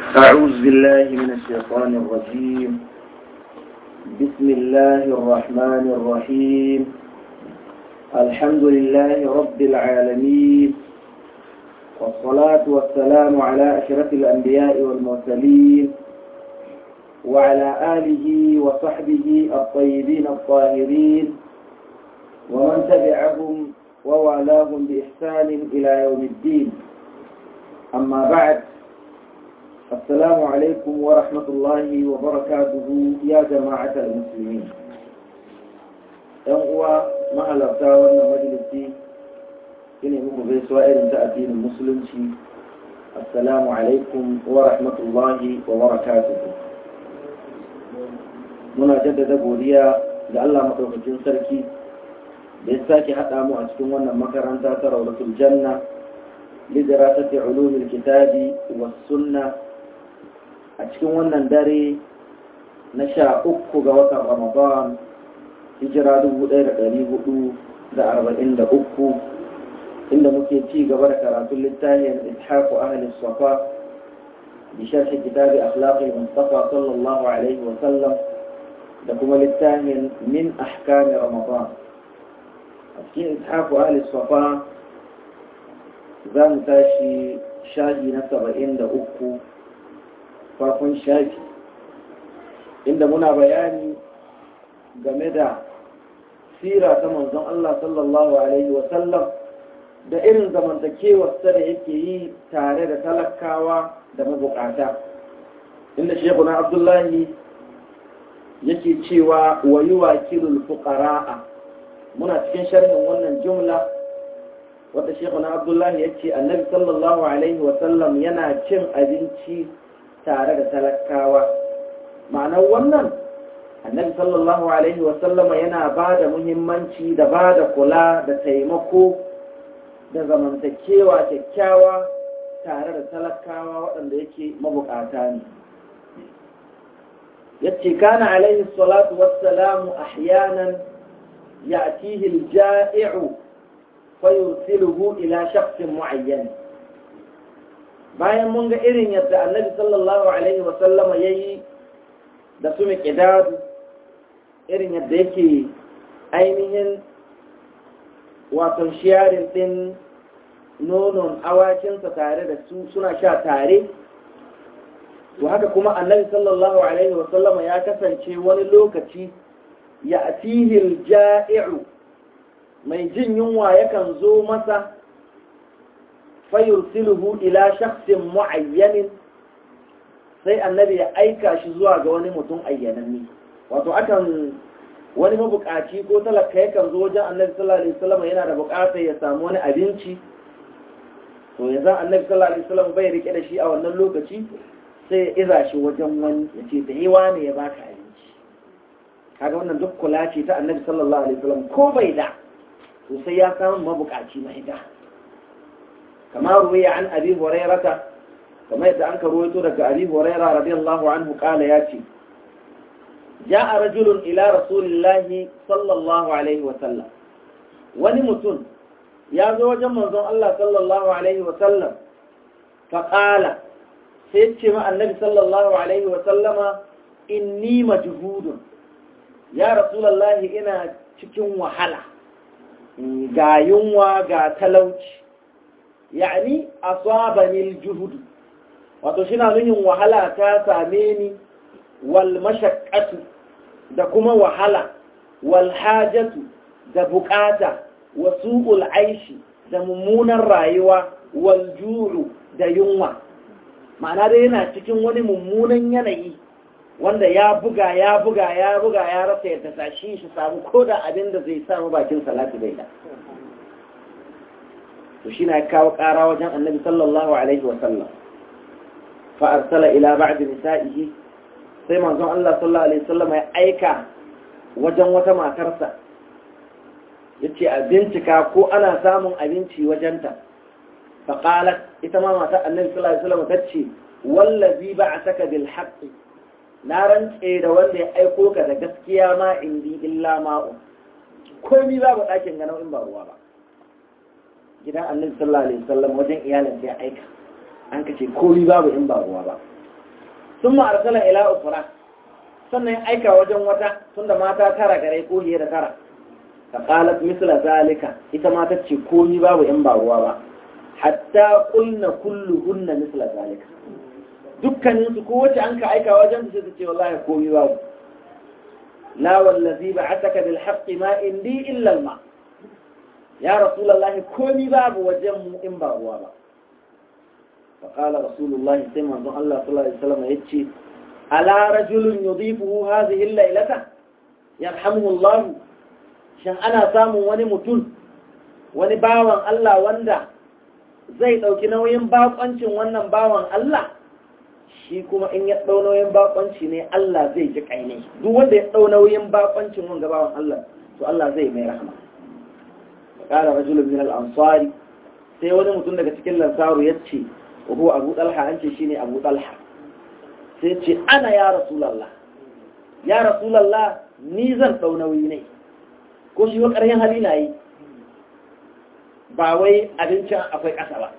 أعوذ بالله من الشيطان الرجيم بسم الله الرحمن الرحيم الحمد لله رب العالمين والصلاة والسلام على أشرف الأنبياء والمرسلين وعلى آله وصحبه الطيبين الطاهرين ومن تبعهم ووالاهم بإحسان إلى يوم الدين أما بعد السلام عليكم ورحمة الله وبركاته يا جماعة المسلمين uwa mahalarta wannan majalisi ina muku gaisuwa irin ta addinin musulunci assalamu alaikum wa rahmatullahi wa barakatuhu muna jaddada godiya ga Allah maɗaukakin sarki da ya sake haɗa mu a cikin wannan makaranta ta raulatul janna lidarasati ulumil kitabi was sunna a cikin wannan dare na sha uku ga watan ramadan hijira dubu ɗaya da ɗari hudu da arba'in da uku inda muke ci gaba da karatun littafin ishaku ahli safa bi sharhi kitabi akhlaqi mustafa sallallahu alaihi wa sallam da kuma littafin min ahkami ramadan a cikin ishaku ahli safa za mu tashi shahi na saba'in da uku farkon shafi inda muna bayani game da sira ta manzon Allah sallallahu Alaihi wasallam da irin zamantakewarsa da yake yi tare da talakawa da mabukata inda shekuna abdullahi yake cewa wa yi wakilul fuqara'a muna cikin sharhin wannan jumla wata shekuna abdullahi ya ce annabi sallallahu Alaihi wasallam yana cin abinci tare da talakawa ma'anar wannan annabi sallallahu alaihi wasallama yana ba da muhimmanci da ba da kula da taimako da zamantakewa kyakkyawa tare da talakawa waɗanda yake mabukata ne yace kana alaihi salatu wassalamu ahyanan ya'tihi al-ja'i'u fayursiluhu ila shakhsin mu'ayyan bayan mun ga irin yadda annabi sallallahu alaihi wasallama yayi da su miqdadu irin yadda yake ainihin wato shiyarin din nonon awakinsa tare da su suna sha tare to haka kuma annabi sallallahu alaihi wasallama ya kasance wani lokaci ya atihil ja'i'u mai jin yunwa yakan zo masa fayursiluhu ila shakhsin mu'ayyanin sai annabi ya aika shi zuwa ga wani mutum ayyananni wato akan wani mabukaci ko talaka yakan zo wajen annabi sallallahu alaihi wasallam yana da bukatar ya samu wani abinci to yanzu annabi sallallahu alaihi wasallam bai rike da shi a wannan lokaci sai ya iza shi wajen wani ya ce da yawa ne ya baka abinci kaga wannan duk kula ce ta annabi sallallahu alaihi wasallam ko bai da to sai ya samu mabukaci mai da kamar ruwaya an abi hurairata kamar yadda an karuwaito daga abi huraira radiyallahu anhu kala ya ce ja'a rajulun ila rasulillahi sallallahu alaihi wa sallam wani mutum ya zo wajen manzon Allah sallallahu alaihi wa sallam fa qala sai ce ma annabi sallallahu alaihi wa sallama inni majhudun ya rasulullahi ina cikin wahala ga yunwa ga talauci yani asabani aljuhud wato shi na nuhin wahala ta same ni wal mashaqqatu da kuma wahala wal hajatu da bukata wa su'ul aishi da mummunan rayuwa wal ju'u da yunwa ma'ana dai yana cikin wani mummunan yanayi wanda ya buga ya buga ya buga ya rasa yadda sashi shi samu koda abin da zai samu bakin salatu bai da to shi na kawo ƙara wajen annabi sallallahu alaihi wasallam fa'arsala ila ba'd nisa'ihi sai manzon Allah sallallahu alaihi wasallam ya aika wajen wata matarsa yace a bincika ko ana samun abinci wajenta fa qalat ita ma matar annabi sallallahu alaihi wasallam tace wallazi ba'ataka bil haqqi na rantse da wanda ya aiko ka da gaskiya ma indi illa ma'u komai babu ɗakin ga nau'in ba ruwa ba gidan annabi sallallahu alaihi wasallam wajen iyalin sai aika an kace komai babu in ba ruwa ba sun ma'arsala ila ukura sannan ya aika wajen wata tunda mata tara gare ko da tara ta qalat misla zalika ita ma tace komi babu in ba ruwa ba hatta qulna kulluhunna misla zalika dukkanin su kowace an ka aika wajen su sai ta ce wallahi komi babu la wallazi ba'ataka bil haqqi ma indi illa al ma ya rasulullahi komi babu wajen mu in ba ruwa ba فقال رسول الله سيما الله صلى الله عليه وسلم يتشي على رجل يضيفه هذه الليلة يرحمه الله shan ana samun wani mutum wani bawan Allah wanda zai ɗauki nauyin bakoncin wannan bawan Allah shi kuma in ya ɗau nauyin bakonci ne Allah zai ji ƙaine duk wanda ya ɗau nauyin bakoncin wanga bawan Allah to Allah zai mai rahama ƙara rajulun min al-ansari sai wani mutum daga cikin lansaru ya ce وهو أبو طلحة أنت شيني أبو طلحة سيتشي أنا يا رسول الله يا رسول الله نيزن تونويني ko shi wa ƙarhin hali na yi ba wai abincin akwai ƙasa ba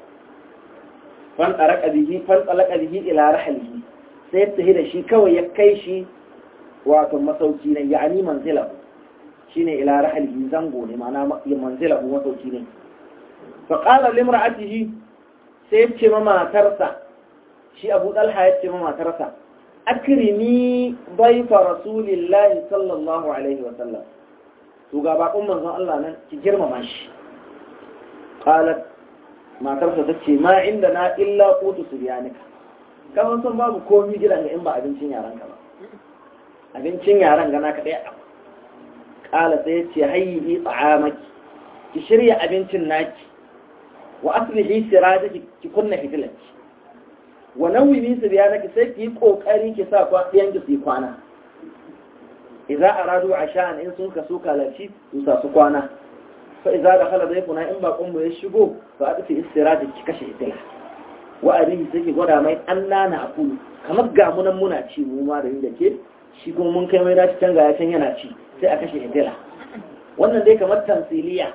fan tsaraka bihi fan tsalaka bihi ila rahalihi sai ta da shi kawai ya kai shi wato masauki ne ya'ani manzila shine ila rahalihi zango ne ma'ana manzila masauki ne fa qala limra'atihi sai ce ma matarsa shi abu ɗalha ya ce ma matarsa akrimi baifa rasulillahi sallallahu alaihi wasallam to ga bakon manzon Allah nan ki girmama shi qalat matarsa ta ce ma inda na illa qutu suryanika kamar san babu komi gidan ga in ba abincin yaran ka ba abincin yaran ga naka daya qala sai ya ce hayyi ta'amaki ki shirya abincin naki wa aslihi sirajaki ki kunna hitilanki wa nawimi siryanaki sai ki yi kokari ki sa ɗiyan ki su kwana idza aradu ashan in sun kaso kalaci su sa su kwana fa idza dakhala dayfuna in ba kun ya shigo fa adfi istiraji ki kashe hitila wa arihi sai ki gwada mai annana akulu kamar ga munan muna ci mu ma da yin da ke shi kuma mun kai mai dace can ga ya can yana ci sai a kashe hitila wannan dai kamar tamsiliya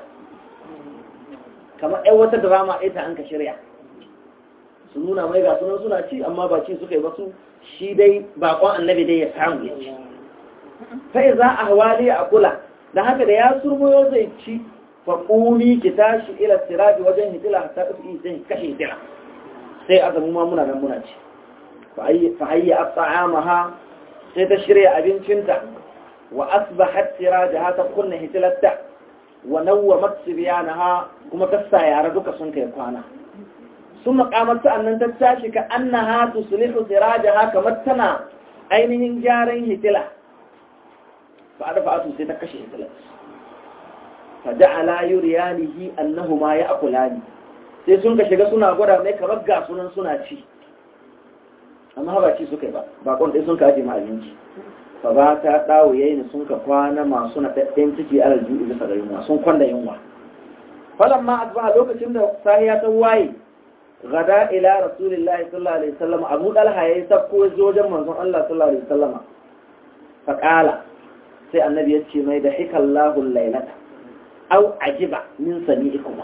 kamar ɗan wata drama ita an ka shirya su nuna mai ga sunan suna ci amma ba ci suka yi ba su shi dai bakon annabi dai ya samu ya ci sai za a hawali a kula da haka da ya surmoyo zai ci fa ƙuni ki tashi ila sirabi wajen hitila ta ɗafi zai kashe hitila sai azamu ma muna nan muna ci fa hayya at'amaha sai ta shirya abincinta wa asbahat sirajaha ta kunna hitilatta wa nawwamat sibyanaha kuma ta sa yara duka sun kai kwana sun makamar sa'annan ta tashi ka annaha tuslihu sirajaha kamar tana ainihin gyaran hitila fa da fa'atu sai ta kashe hitila fa ja'ala yuriyanihi annahuma ya'kulani sai sun ka shiga suna gwada mai kamar ga sunan suna ci amma ba ci suka yi ba bakon dai sun ka aje ma abinci fa ba ta dawo yayin sun ka kwana masu na dadden ciki alal ju'i bisa ga yunwa sun kwanda yunwa falamma asbaha lokacin da sahiya ta waye gada ila rasulillahi sallallahu alaihi wasallam abu dalha yayi sabko zo wajen manzon Allah sallallahu alaihi wasallam fa qala sai annabi ya ce mai da hikallahu laylata aw ajiba min sami'ikum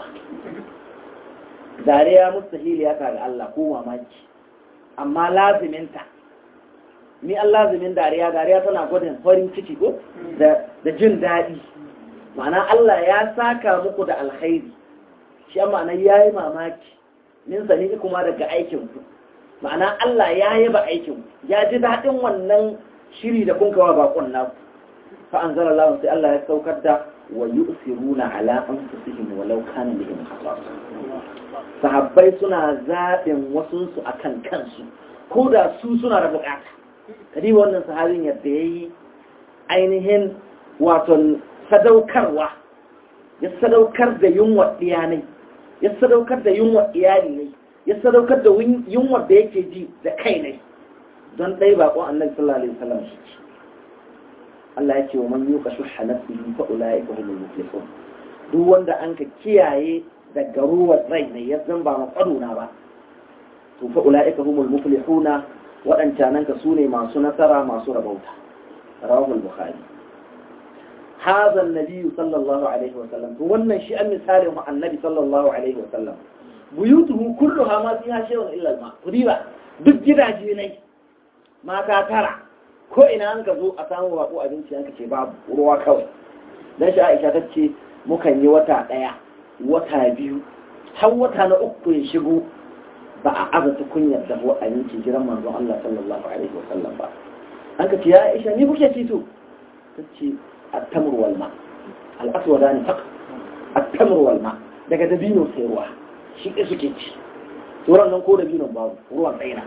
dariya mustahil ya ga Allah ko mamaki amma laziminta ni an lazimin dariya dariya tana gwadin farin ciki ko da jin daɗi ma'ana Allah ya saka muku da alkhairi shi ma'ana ya yi mamaki min sani kuma daga aikinku ma'ana Allah ya yi ba aikinku ya ji daɗin wannan shiri da kun kawa bakon naku fa an zara lawan sai Allah ya saukar da wa yu'siruna ala anfusihim walau kana bihim khasas sahabbai suna zaɓin wasunsu akan kansu ko da su suna da bukata kadi wannan sahabin yadda ya yi ainihin waton sadaukarwa ya sadaukar da yunwa ɗiyanai ya sadaukar da yunwa iyali ne ya sadaukar da yunwa da yake ji da kai ne don ɗai baƙon annabi sallallahu alaihi wasallam shi ce Allah ya ce wa man yuka shuhha nafsihi fa ulaika humul muflihun duk wanda an ka kiyaye daga ruwan rai ne ya zan ba maƙaruna ba to fa ulaika humul muflihuna waɗancanan ka sune masu nasara masu rabauta rawahul bukhari hadha an-nabi sallallahu alaihi wa sallam to wannan shi an misali mu annabi sallallahu alaihi wa sallam buyutuhu kulluha ma fiha shay'un illa al-ma riba duk gidaje ne mata tara ko ina an ka zo a samu bako abinci an ka ce babu ruwa kawai dan shi Aisha ta ce mukan yi wata ɗaya wata biyu har wata na uku ya shigo ba a azata kunyar da a yankin jiran manzon Allah sallallahu alaihi wa sallam ba an ka ce ya Aisha ni kuke ci to ta ce at-tamr wal ma al-aswadani faqat at-tamr wal ma daga dabino sai ruwa shi ke suke ci sauran nan ko dabino babu ruwan tsaina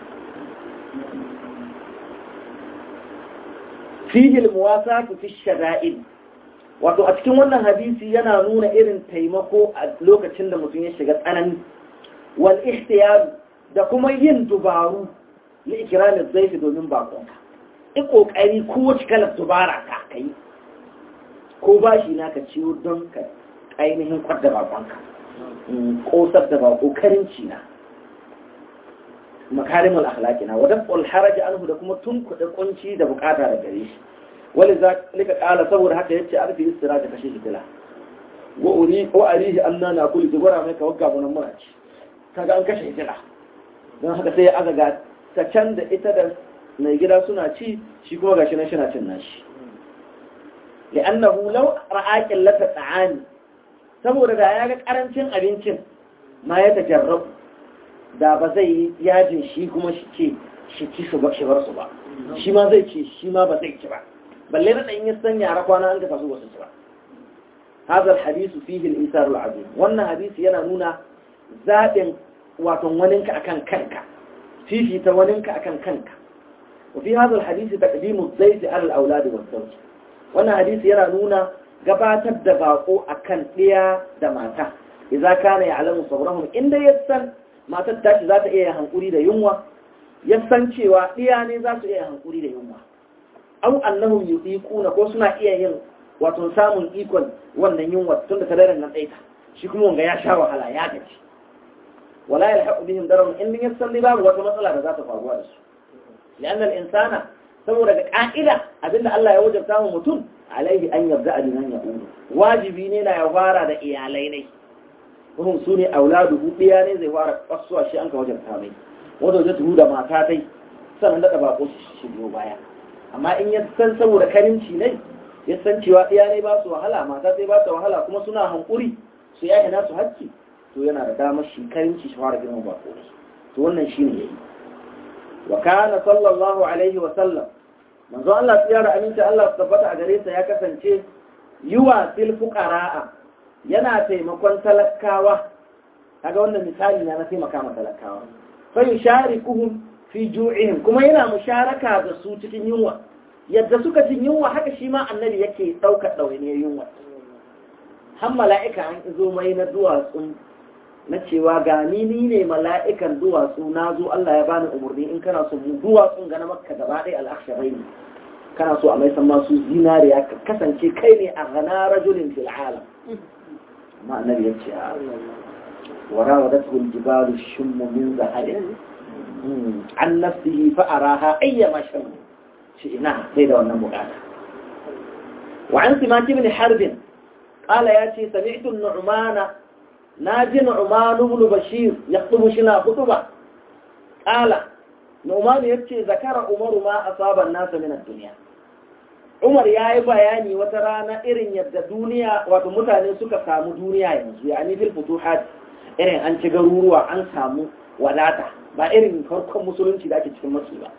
fihi al-muwasatu fi shada'id wato a cikin wannan hadisi yana nuna irin taimako a lokacin da mutum ya shiga tsanani wal ihtiyar da kuma yin dubaru li ikramin zaifi domin bakonka in kokari ko wace kalar dubara ka kai ko bashi na ka ciwo don ka ainihin kwadda bakonka kosar da bako karinci na makarimul akhlaqi na wadan haraji anhu da kuma tun kuɗin kunci da bukata da gare shi wani za lika kala saboda haka yace arfi istira ta kashe hitila wa uri ko arihi anna na kulli ki gora mai ka wagga mun muna ci kaga an kashe hitila don haka sai ya azaga ta can da ita da mai gida suna ci shi kuma gashi nan shina cin nashi li'annahu law ra'a qillata ta'ani saboda da ya ga karancin abincin ma ya tajarrab da ba zai yi yajin shi kuma shi ce shi ci su ba shi bar su ba shi ma zai ci shi ma ba zai ci ba balle na ɗan yi sanya a kwana an ka su wasu ci ba هذا الحديث فيه الإيثار العظيم وأن حديث yana nuna zaɓin wato waninka akan kanka fifita waninka akan kanka وفي هذا الحديث تقديم الزيت على الأولاد والزوج wannan hadisi yana nuna gabatar da bako akan ɗiya da mata idza kana ya'lamu sabrahum inda yasan matar tashi za ta iya hankuri da yunwa yasan cewa ɗiya ne za su iya hankuri da yunwa aw annahum yuqiquna ko suna iya yin wato samun ikon wannan yunwa tun da tararin nan tsaita shi kuma wanga ya sha wahala ya gaji wala yalhaqu bihim dararun in yasan babu wata matsala da za ta faruwa da su لأن الإنسان saboda ga ƙa'ida abinda Allah ya wajabta mu mutum alaihi an yarda a dinan ya uru wajibi ne na ya fara da iyalai ne wurin su ne auladu ɗiya ne zai fara kasuwa shi an ka wajabta mai wanda wajen tuhu da mata tai sannan daɗa bako shi biyo baya amma in ya san saboda karinci ne ya san cewa ɗiya ne ba su wahala mata sai ba su wahala kuma suna hankuri su yaya nasu hakki to yana da damar shi karinci shi fara girman bako ne to wannan shi ne ya yi وكان صلى الله عليه وسلم manzo Allah tsiyara aminta Allah su tabbata a gare sa ya kasance yuwa fil fuqara'a yana taimakon talakawa kaga wannan misali na na taimaka ma talakawa fa yusharikuhum fi ju'ihim kuma yana musharaka da su cikin yunwa yadda suka jin yunwa haka shi ma annabi yake daukar dawainiyar yunwa har mala'ika an zo mai na duwatsun na cewa ga ni ni ne mala'ikan duwatsu na zo Allah ya bani umarni in kana so mu duwatsun ga na makka gaba ɗaya al'aksharai ne kana so a mai san masu zinariya ka kasance kai ne a gana rajulin fil alam amma annabi ya ce wara wa datu jibalu shummu min zahari an nafsihi fa araha ayya mashan shi ina sai da wannan bukata wa an simaki bin harbin قال ياتي سمعت النعمان ناجي نعمان بن بشير يخطب شنا خطبة قال نعمان يبكي ذكر عمر ما أصاب الناس من الدنيا عمر ياي bayani wata rana irin yadda duniya wato mutane suka samu duniya yanzu yani fil futuhat irin an ci garuruwa an samu wadata ba irin farkon musulunci da ake cikin masu ba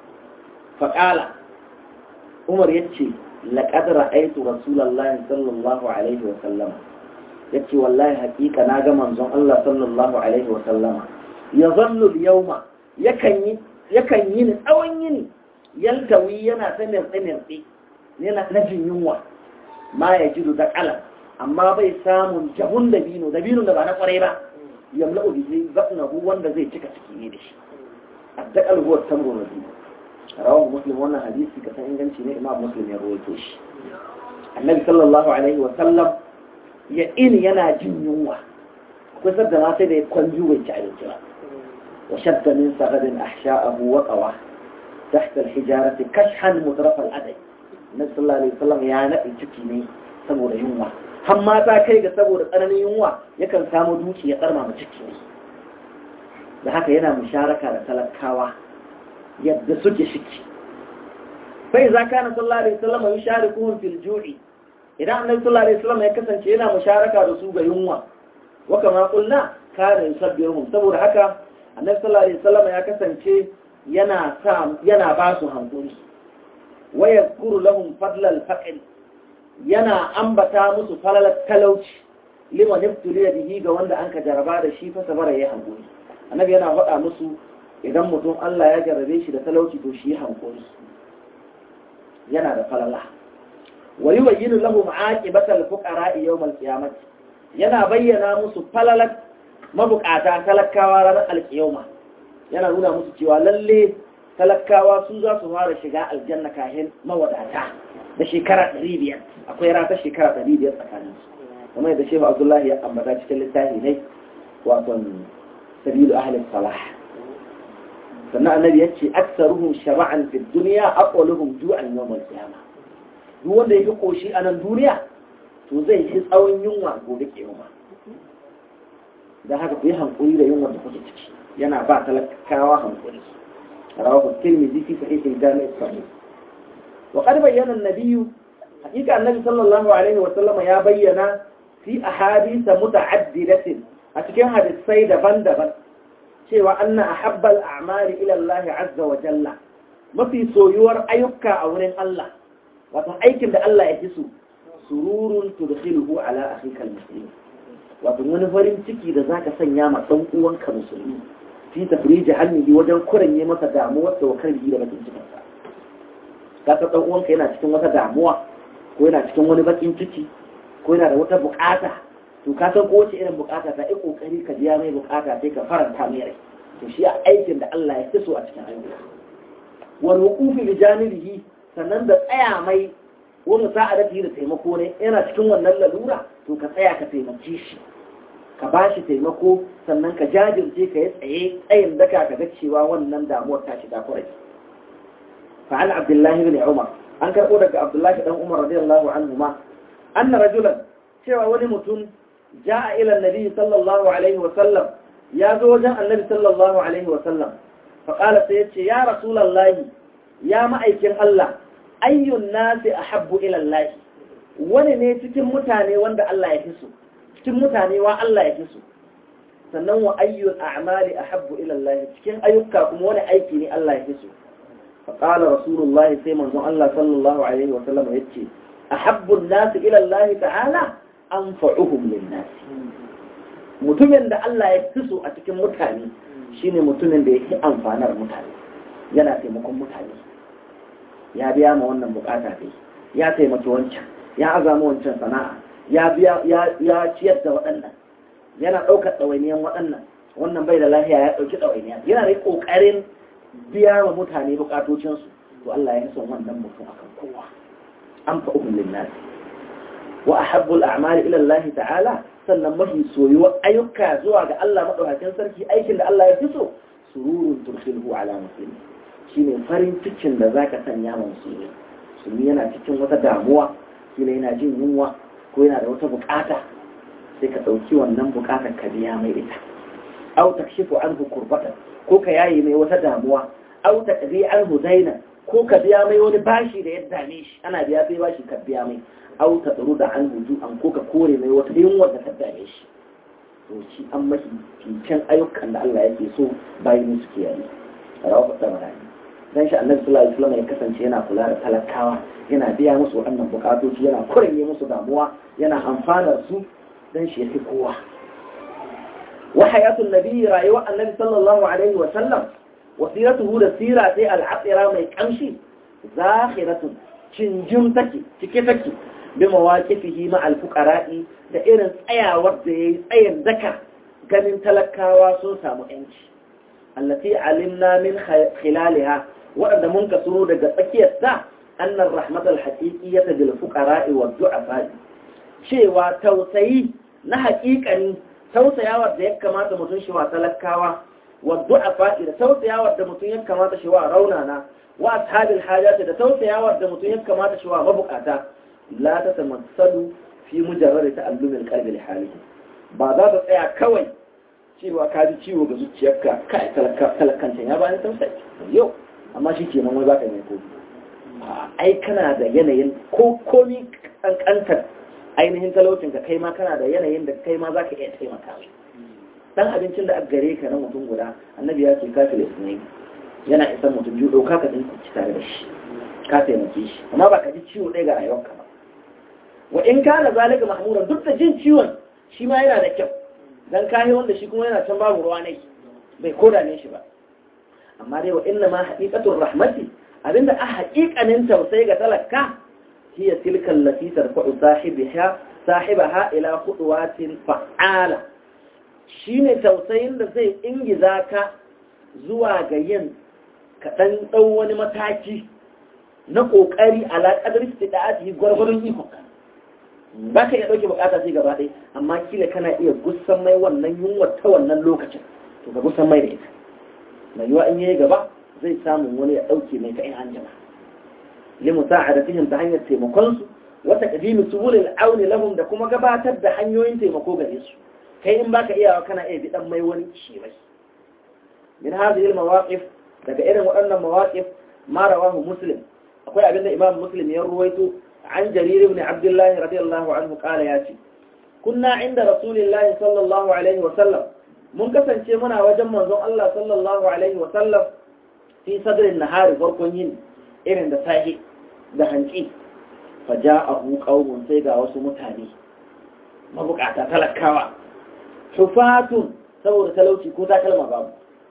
faqala Umar yace laqad ra'aytu rasulullahi sallallahu alaihi wa sallam ya ce wallahi hakika na ga manzon Allah sallallahu Alaihi wasallama ya zallu yauma yakan yi ni tsawon yini yaltawi yana ta mirtsi-mirtsi yana na jin yunwa ma ya ji da kalan amma bai samun jahun dabino dabino da ba na kwarai ba yamla ubi zai zaɓnahu wanda zai cika ciki ne da shi addakal huwa tamru na biyu rawahu muslim wannan hadisi ka san inganci ne imam muslim ya rawaito shi annabi sallallahu alaihi wasallam ya ini yana jin yunwa akwai sadda ma sai da ya kwanju bai ci abinci ba wa shadda min sagadin ahsha'ahu wa qawa tahta al-hijarati kashhan mutraf al-adai nabi sallallahu alaihi wasallam ya nadi ciki ne saboda yunwa har ma ta kai ga saboda tsananin yunwa yakan samu duki ya tsarma mu ciki ne da haka yana musharaka da talakawa yadda suke shiki sai za ka na sallallahu alaihi wasallam ya share kuhun fil ju'i idan annabi sallallahu alaihi wasallam ya kasance yana musharaka da su ga yunwa wa kama qulna kana yusabbihuhum saboda haka annabi sallallahu alaihi wasallam ya kasance yana sa yana ba su hankuri wa yadhkuru lahum fadla al-faqr yana ambata musu falalar talauci liman ibtuliya bihi ga wanda an ka jaraba da shi fa sabara yayi hankuri annabi yana faɗa musu idan mutum Allah ya jarabe shi da talauci to shi hankuri yana da falala wa yubayyinu lahum aqibatal fuqara yawm al-qiyamah yana bayyana musu falalar mabukata talakawa ranar alkiyama yana nuna musu cewa lalle talakawa su za su fara shiga aljanna kahin mawadata da shekara 500 akwai rata shekara 500 tsakanin su kamar yadda shehu abdullahi ya ambata cikin littafi ne wato sabilu ahli salah sannan annabi ya ce aksaruhum shaba'an fi dunya aqwaluhum ju'an yawm al-qiyamah duk wanda yake koshi a nan duniya to zai yi tsawon yunwa gobe kiyama dan haka ku yi hankuri da yunwa da kuke ciki yana ba talakawa hankuri rawahu tirmidhi fi sahih al-jami' as-sahih wa qad bayyana an-nabiy hakika annabi sallallahu alaihi wa sallam ya bayyana fi ahadith muta'addidatin a cikin hadisai daban-daban cewa anna ahabbal a'mali ila Allah azza wa jalla mafi soyuwar ayyuka a wurin Allah wato aikin da Allah ya fi so sururun tudkhiluhu ala akhika al-muslim wato wani farin ciki da zaka sanya ma dan uwanka musulmi fi tafriji halmihi wajen kuranye masa damuwar da wakar da bakin cikin sa ka dan uwanka yana cikin wata damuwa ko yana cikin wani bakin ciki ko yana da wata bukata to ka san kowace irin bukata ta yi kokari ka biya mai bukata sai ka faranta mai rai to shi aikin da Allah ya fi so a cikin ayyuka wal wuqufi bi janibihi sannan da tsaya mai wani sa'adati da taimako ne yana cikin wannan lalura to ka tsaya ka taimake shi ka ba shi taimako sannan ka jajirce ka yi tsaye tsayin daka ka ga cewa wannan damuwar ta shiga kurai fa'al abdullahi bin umar an karɓo daga abdullahi dan umar radiyallahu anhu ma anna rajulan cewa wani mutum ja'a ila annabi sallallahu alaihi wa sallam ya zo wajen annabi sallallahu alaihi wa sallam fa qala sai yace ya rasulullahi ya ma'aikin Allah ayyun nasi ahabbu ila Allah wani ne cikin mutane wanda Allah ya fi so cikin mutane wa Allah ya fi so sannan wa ayyul a'mali ahabbu ila Allah cikin ayyuka kuma wani aiki ne Allah ya fi so fa qala rasulullah sai manzon Allah sallallahu alaihi wa sallam yace ahabbu an-nasi ila Allah ta'ala anfa'uhum lin-nas mutumin da Allah ya fi so a cikin mutane shine mutumin da yake amfanar mutane yana taimakon mutane ya biya ma wannan bukata dai ya taimaki wancan ya azama wancan sana'a ya biya ya ciyar da waɗannan yana ɗaukar ɗawainiyan waɗannan wannan bai da lafiya ya ɗauki ɗawainiya yana da ƙoƙarin biya wa mutane bukatocinsu to Allah ya son wannan mutum akan kowa an fa uhum linnasi wa ahabbu al-a'mali ila Allah ta'ala sannan mafi soyuwa ayyuka zuwa ga Allah madaukakin sarki aikin da Allah ya fi so sururun turkhilhu ala muslimi shine farin cikin da zaka sanya ma musulmi musulmi yana cikin wata damuwa kila yana jin yunwa ko yana da wata bukata sai ka ɗauki wannan bukatar ka biya mai ita aw takshifu anhu kurbatan ko ka yayi mai wata damuwa aw taqdi anhu daina ko ka biya mai wani bashi da ya dame shi ana biya sai bashi ka biya mai aw tadru da anhu ju'an ko ka kore mai wata yunwa da ta dame shi to shi an mashi fincen ayyukan da Allah yake so bayan su kiyaye rawa da marani dan shi annabi sallallahu alaihi wasallam ya kasance yana kula da talakawa yana biya musu waɗannan bukatoci yana kuranye musu damuwa yana amfanar su dan shi yafi kowa wa hayatul nabi rayuwa annabi sallallahu alaihi wasallam wasiratuhu da sira sai al'asira mai kamshi zakhiratun cinjin take cike take bi mawaqifihi ma al-fuqara'i da irin tsayawar da yayi tsayin daka ganin talakawa sun samu yanci allati alimna min khilaliha waɗanda mun kasuro daga tsakiyarta annar rahmatul haqiqiyyata bil fuqara'i wad du'afa cewa tausayi na haƙiƙani tausayawar da ya kamata mutum shi wa talakawa wad du'afa da tausayawar da mutum ya kamata shi wa raunana wa ashabil hajati da tausayawar da mutum ya kamata shi wa mabukata la ta tamassalu fi mujarrad ta'allumil qalbi li halihi ba za ta tsaya kawai cewa ka ji ciwo ga zuciyarka kai talakancin ya bayan tausayi yau amma shi ke nan wai baka mai komi ai kana da yanayin ko komi kankantar ainihin talaucin ka kai ma kana da yanayin da kai ma za ka iya taimaka mai dan abincin da aka gare ka na mutum guda annabi ya ce kafin isnai yana isan mutum biyu ɗauka ka ɗin ci tare da shi ka taimake shi amma ba ka ji ciwo ɗaya ga rayuwarka ba wa in kana zalika mahmuran duk da jin ciwon shi ma yana da kyau dan kayi wanda shi kuma yana can babu ruwa ne bai koda ne shi ba amma dai wa inna ma haqiqatur rahmati abinda a haƙiƙanin tausayi ga talaka hiya tilka allati tarfa'u sahibiha sahibaha ila khudwatin fa'ala shine tausayin da zai ingiza ka zuwa ga yin kaɗan ɗan wani mataki na ƙoƙari alaƙadar istida'ati gwargwaron ikonka ba ka iya ɗauke bukata sai gaba ɗaya amma kila kana iya gusan mai wannan yunwa ta wannan lokacin to ka gusan mai da ita mai yiwa in yayi gaba zai samu wani ya ɗauke mai ta in an jama limu sa'adatihim ta hanyar taimakon su wata qadimi subulil auni lahum da kuma gabatar da hanyoyin taimako gare su kai in baka iyawa kana iya bidan mai wani shi mai min hadhihi al mawaqif daga irin waɗannan mawaqif ma rawahu muslim akwai abinda imam muslim ya ruwaito عن جرير بن عبد الله رضي الله عنه قال ياتي كنا عند رسول الله صلى الله عليه وسلم mun kasance muna wajen manzon Allah sallallahu alaihi wa sallam fi sadrin nahari farkon yin irin da sahi da hanci fa ja'ahu qaumun sai ga wasu mutane mabukata talakawa hufatun saboda talauci ko takalma babu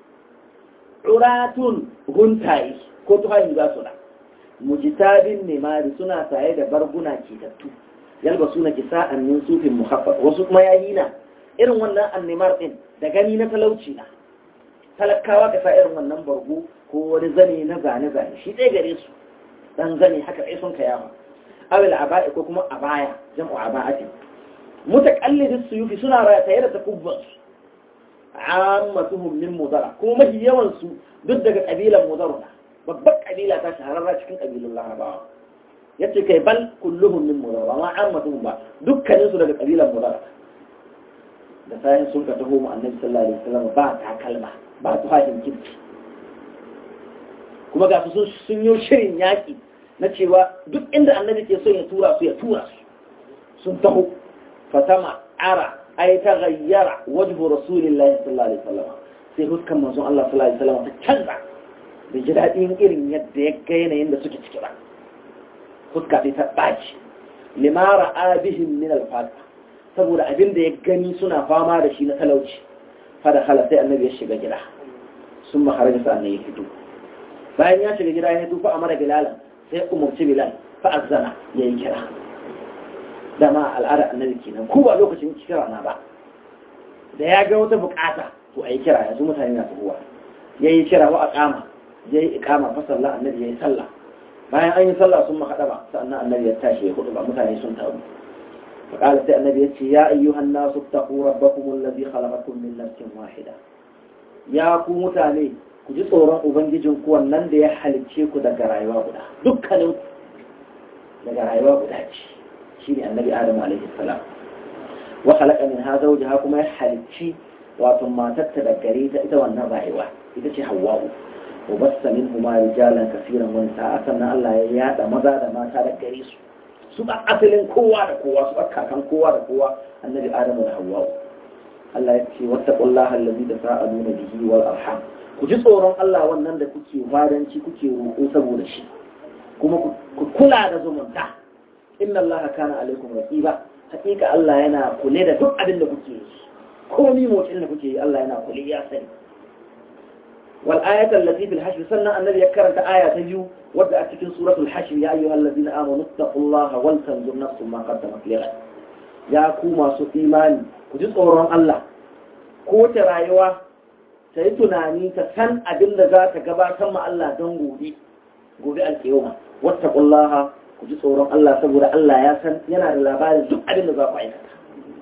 uratun huntayi ko tuhayi za su da mujitabin nemari suna saye da barguna ketattu yalba suna kisa annin sufin muhaffaf wasu kuma yayi na irin wannan annimar din da gani na talauci na talakawa ka sa irin wannan bargo ko wani zane na zane zane shi ɗaya gare su dan zane haka ɗaya sun kayawa awil aba'i ko kuma abaya jam'u aba'ati mutaqallidus suyufi suna raya tare da takubban su ammatuhum min mudara kuma mafi yawan su duk daga kabilan mudaruna babbar kabila ta shahararra cikin kabilun larabawa ya ce kai bal kulluhum min mudara ma ammatuhum ba dukkanin su daga kabilan mudara da sayan sun ka taho mu annabi sallallahu alaihi wasallam ba takalma ba tuhahin kirki kuma ga su sun yi shirin yaki na cewa duk inda annabi ke son ya tura su ya tura su sun taho fatama ara ay taghayyara wajhu rasulillahi sallallahu alaihi wasallam sai huskan manzon Allah sallallahu alaihi wasallam ta canza da ji daɗin irin yadda ya ga yanayin da suke ciki ba fuska sai ta ɓaci limara abihin min alfata saboda abin da ya gani suna fama da shi na talauci fada hala sai annabi ya shiga gida sun makara da sa'an ya fito bayan ya shiga gida ya fito fa amara bilalan sai umarci bilal fa azzana ya yi kira dama al'ada annabi kenan ko ba lokacin kira na ba da ya ga wata bukata to a yi kira yanzu mutane na tafiya ya yi kira wa a kama ya yi ikama fa sallah annabi ya yi sallah bayan an yi sallah sun makaɗa ba sannan annabi ya tashi ya hudu ba mutane sun taru فقال سي النبي يتي يا أيها الناس اتقوا ربكم الذي خلقكم من نفس واحدة يا ku mutane ku ji tsoron ubangijin ku wannan da ya halicce ku daga rayuwa guda dukkanin daga rayuwa guda ce shine annabi adam alaihi salam wa khalaqa minha zawjaha kuma ya halicci wato matar ta da gare ta ita wannan rayuwa ita ce hawwa'u wa bassa minhuma rijalan kaseeran wa nisaa sannan Allah ya yada maza da mata da gare su su ba asalin kowa da kowa su ba kakan kowa da kowa annabi adamu da hawwa'u Allah ya ce wattaqullaha allazi tasaaluna bihi wal arham ku ji tsoron Allah wannan da kuke fadanci kuke roƙo saboda shi kuma ku kula da zumunta inna Allah kana alaikum raqiba hakika Allah yana kule da duk abin da kuke yi komai motsin da kuke yi Allah yana kule ya sani wal ayatu allati fil hashr sannan annabi ya karanta aya ta biyu wadda a cikin suratul hashr ya ayyuhal ladina amanu taqullaha wal tanzur nafsum ma qaddamat lighad ya ku masu imani ku ji tsoron Allah ko ta rayuwa ta yi tunani ta san abin da za ta gabatar ma Allah don gobe gobe alkiyoma wattaqullaha ku ji tsoron Allah saboda Allah ya san yana da labarin duk abin da za ku aikata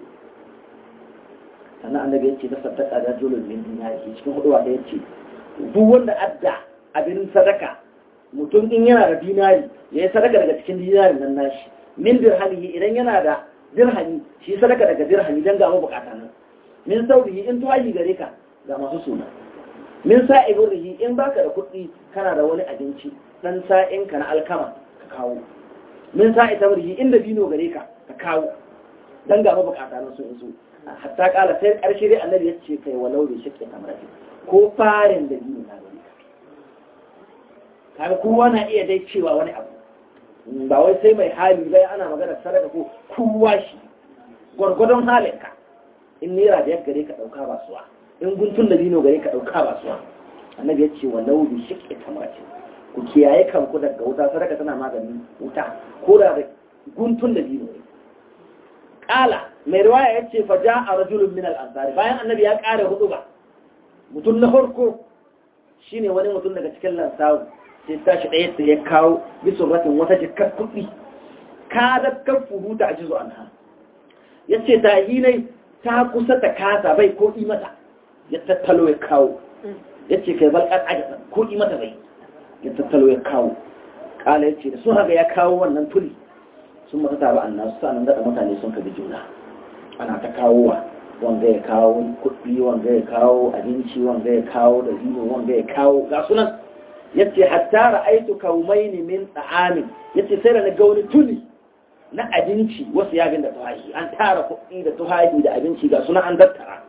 sannan annabi ya ce ta sadaka da julul min dinari cikin hudu da ya ce duk wanda adda abin sadaka mutum in yana da dinari ya yi sadaka daga cikin dinarin nan nashi min dirhami idan yana da dirhami shi sadaka daga dirhami don ga bukata nan min saurihi in tuwayi gare ka ga masu suna min sa'i burrihi in baka da kuɗi kana da wani abinci dan sa'in ka na alkama ka kawo min sa'i tamrihi inda bino gare ka ka kawo dan ga mabukata nan sun iso hatta kala sai karshe dai annabi ya ce kai walau bi shakki tamrati ko farin da bino na gare ka kaga kowa na iya dai cewa wani abu ba wai sai mai hali bai ana magana sadaka ko kowa shi gwargwadon halinka in naira da gare ka dauka ba suwa in guntun da dino gare ka dauka ba suwa annabi ya ce walau bi shakki tamrati ku kiyaye kanku daga wuta sadaka tana maganin wuta ko da guntun da dino ne kala mai riwaya ya ce faja a rajulun min al'ansari bayan annabi ya ƙara hudu ba mutum na farko shine wani mutum daga cikin lansawu sai tashi ɗaya da ya kawo bisun ratin wata jikar kuɗi ka da kan furuta a jizo anha ya ce ta hinai ta kusa ta kasa bai ko mata ya tattalo ya kawo ya ce kai balƙar ajiyar ko mata bai ya tattalo ya kawo ƙala ya ce da sun haka ya kawo wannan tuli sun mata taro an nasu sa'anin daɗa mutane sun kabi juna ana ta kawowa wanga ya kawo kuɗi wanga ya kawo abinci wanga ya kawo da zino wanga ya kawo ga sunan ya ce hatta ra'aitu kaumaini min tsa'amin ya ce sai da na ga wani tuli na abinci wasu yabin da tuhahi an tara kuɗi da tuhahi da abinci ga sunan an dattara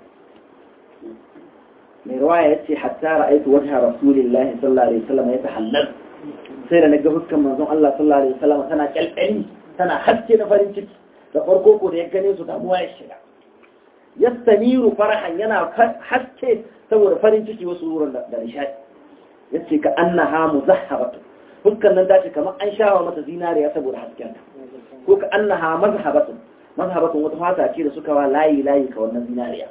mai ruwaya ya ce hatta ra'aitu wata rasulillahi sallallahu alaihi wasallam ya tahallal sai da na ga huskan manzon Allah sallallahu alaihi wasallam tana kyalkyali tana haske na farin ciki da farko ko da ya gane su damuwa ya shiga yastaniru farahan yana haske saboda farin ciki wasu wurin da nishadi yace ka annaha muzahhabatu huskan nan tace kamar an shawa mata zinariya saboda hasken ta ko ka annaha mazhabatu mazhabatu wata fata ce da suka wa layi layi ka wannan zinariya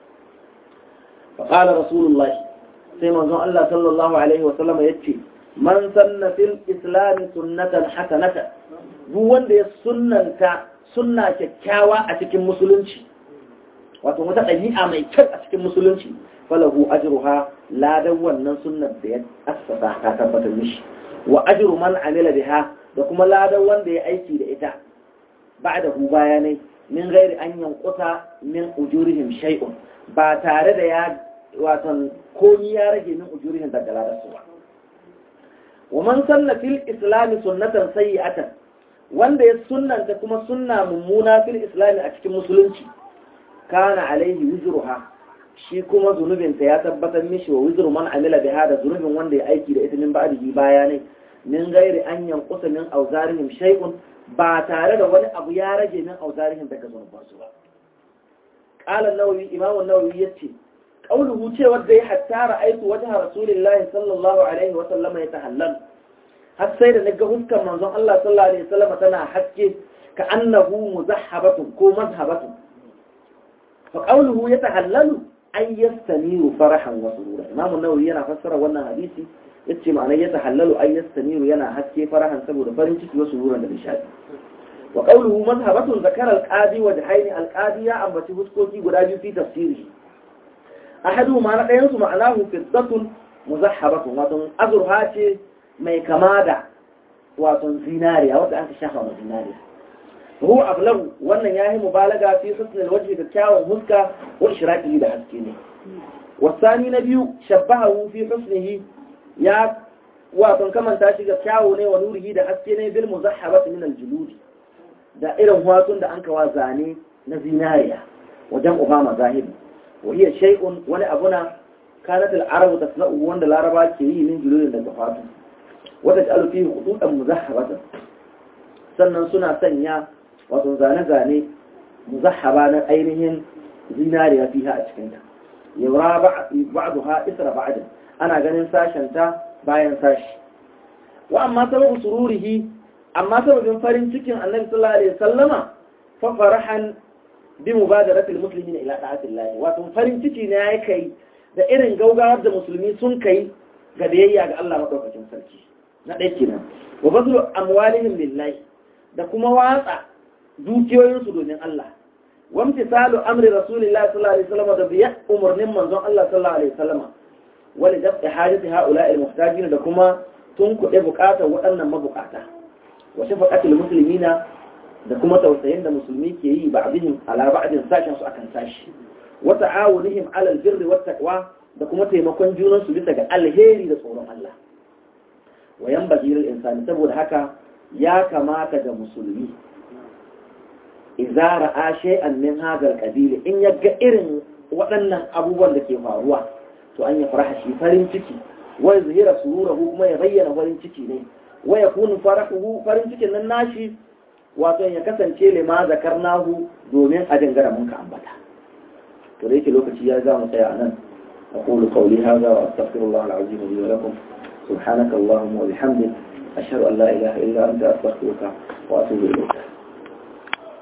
fa qala rasulullahi sai manzon Allah sallallahu alaihi wa sallam yace man sanna fil islam sunnatan hasanatan duk wanda ya sunnanta sunna kyakkyawa a cikin musulunci wato wata ɗabi'a mai kyau a cikin musulunci falahu ajruha ladan wannan sunnar da ya assasa ta tabbatar mishi wa ajru man amila biha da kuma ladan wanda ya aiki da ita ba'da hu bayanai min ghairi an yanquta min ujurihim shay'un ba tare da ya wato komi ya rage min ujurihim daga ladan su ba wa man sanna fil islam sunnatan sayyi'atan wanda ya sunnanta kuma sunna mummuna fil islami a cikin musulunci kana alaihi wizruha shi kuma zunubinta ya tabbatar mishi wa wizru man amila biha da zunubin wanda ya aiki da ita min ba'dihi bayanai min gairi an yanqusa min awzarihim shay'un ba tare da wani abu ya rage min awzarihim daga zunubansu ba qala an-nawawi imam an-nawawi yace qawluhu cewa da ya hatta ra'aytu wajha rasulillahi sallallahu alaihi wa sallam yatahallal har sai da naga huskan manzon Allah sallallahu alaihi wasallam tana haske ka annahu muzahhabatun ko mazhabatun fa qawluhu yatahallalu an yastamiru farahan wa surura imamu nawawi yana fassara wannan hadisi yace ma'anar yatahallalu an yastamiru yana haske farahan saboda farin ciki wa sururan da nishadi wa qawluhu mazhabatun zakara al-qadi wa jahaini al-qadi ya ambaci huskoki guda biyu fi tafsiri ahadu ma na ɗayan su ma'anahu fiddatun muzahhabatun wato azurha ce mai kama da wato zinariya wadda aka shafa ma zinariya ruhu ablagu wannan yayi mubalaga fi husnul wajhi da kyawun huska wa ishraqi da haske ne wasani na biyu shabbahu fi husnihi ya wato kamanta shi ga kyawu ne wa nurihi da haske ne bil muzahhabati min al juludi da irin watsun da an kawa zane na zinariya wajen obama zahibi wa hiya shay'un wani abuna kanat al arabu tasna'u wanda laraba ke yi min juludin daga fatu wata ta alufi hududan muzahhabatan sannan suna sanya wato zane-zane muzahhaba na ainihin zinariya fiha a cikinta yaura ba'duha isra ba'din ana ganin sashenta bayan sashi wa amma sababu sururihi amma sababin farin cikin annabi sallallahu alaihi wasallama fa farahan bi mubadaratil muslimina ila da'atillah wato farin ciki ne yayi kai da irin gaugawar da musulmi sun kai ga biyayya ga Allah madaukakin sarki na ɗaya kenan wa bazlu amwalihim lillahi da kuma watsa dukiyoyinsu domin Allah wamtisalu amri rasulillahi sallallahu alaihi wasallam da biya umurnin manzon Allah sallallahu alaihi wasallam wali dafi hajati haula'il muhtajin da kuma tun kuɗe buƙatar waɗannan mabukata wa shafaqatul muslimina da kuma tausayin da musulmi ke yi ba'dihim ala ba'din sashin su akan sashi wa ta'awunihim ala albirri wat taqwa da kuma taimakon junansu bisa ga alheri da tsoron Allah wayan bazirar insani saboda haka ya kamata ga musulmi idza ra'a shay'an min hadha al in ya ga irin waɗannan abubuwan da ke faruwa to an ya faraha shi farin ciki wa zahira sururahu kuma ya bayyana farin ciki ne wa yakunu farahuhu farin cikin nan nashi wato ya kasance lima zakarnahu domin a dangara mun ka ambata to da yake lokaci ya za mu tsaya nan أقول قولي هذا وأستغفر الله العظيم لي ولكم سبحانك اللهم وبحمدك أشهد أن لا إله إلا أنت أستغفرك وأتوب إليك